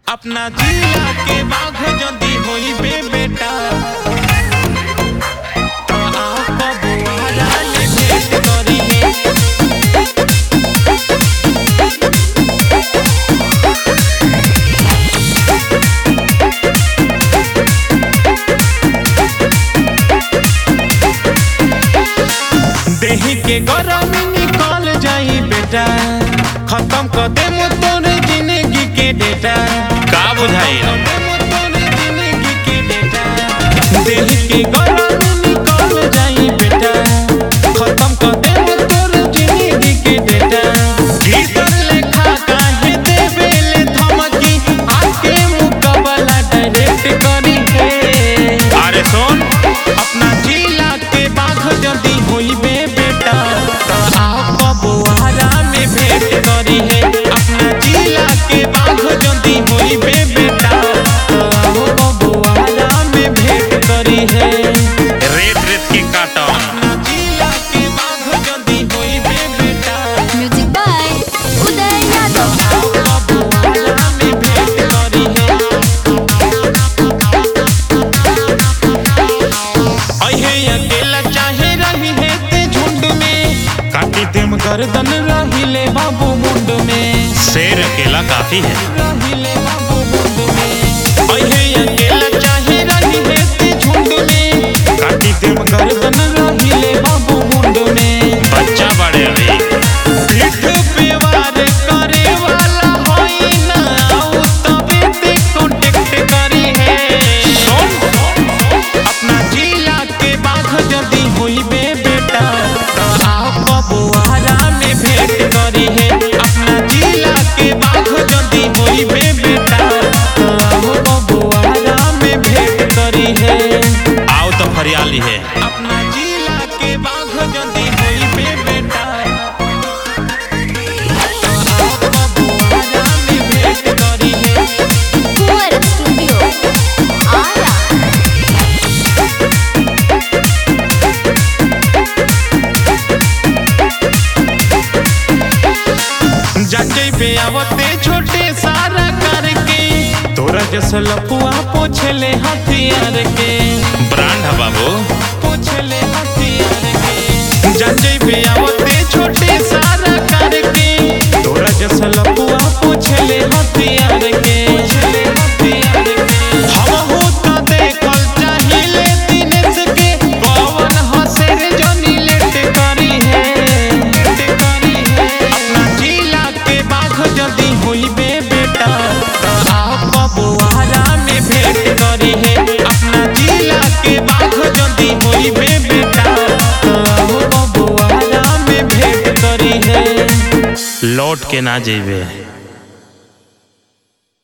अपना जिला के बाघ जदी होइबे बेटा तो आप बुआरा ले भेंट करिहे देही के गरमी निकल जाई बेटा खत्म कर दे तोरे जिंदगी के डेटा का बुझाई देही के गरमी निकल जाई बेटा खत्म कर दे तोरे जिंदगी के डेटा गीतर लेखा काहे देबे ले धमकी आके मुकाबला डायरेक्ट करी है अरे सुन अपना जिला के बाघ जदी होइबे बेटा तो आप बबुआरा में भेंट करी है अपना जिला के बाघ जदी होइबे बेटा तो आप बबुआरा में भेंट करी है रेत रेत के काटम अपना जिला के बाघ जदी होइबे बेटा म्यूजिक बाय उदय यादव आप बबुआरा में भेंट करी है अहे अकेला चाहे रही है ते झुंड में काटी देम गर्दन रहिले बाबू मुंड में शेर अकेला काफी है रहिले बाबू मुंड में अहे अकेला चाहे रही है ते झुंड में काटी देम गर्दन रहिले बाबू मुंड में बच्चा बड़े अभी पीठ पे वार करे वाला होई ना आउ तबे ते कांटेक्ट करी है अपना जिला के बाघ जदी होइबे बेटा तो आप बबुआरा में भेंट करी है अपना जिला के बाघ जदी होइबे बेटा तो आप बबुआरा में भेंट करी है आओ तो फरियाली है अपना जिला के बाघ जदी होइबे बेटा तो आप बबुआरा में भेंट करी है कुंवर स्टूडियो आरा जाचे पे आवते छोटे सारा करके तोरा जैसा लपुआ पोछले हथियार के ब्रांड है बाबू पोछले हथियार के जाचे पे आवते छोटे सारा करके तोरा जैसा लपुआ पोछले हथियार के पोछले हथियार के हम हो त देखल चाहिले दिनेश के पवन हसेर जनी लेट करी है लेट करी है अपना जिला के बाघ जदी होइबे बेटा तो आप बबुआरा में भेंट करी है अपना जिला के बाघ जदी होइबे बेटा तो आप बबुआरा में भेंट करी है लौट के ना जेबे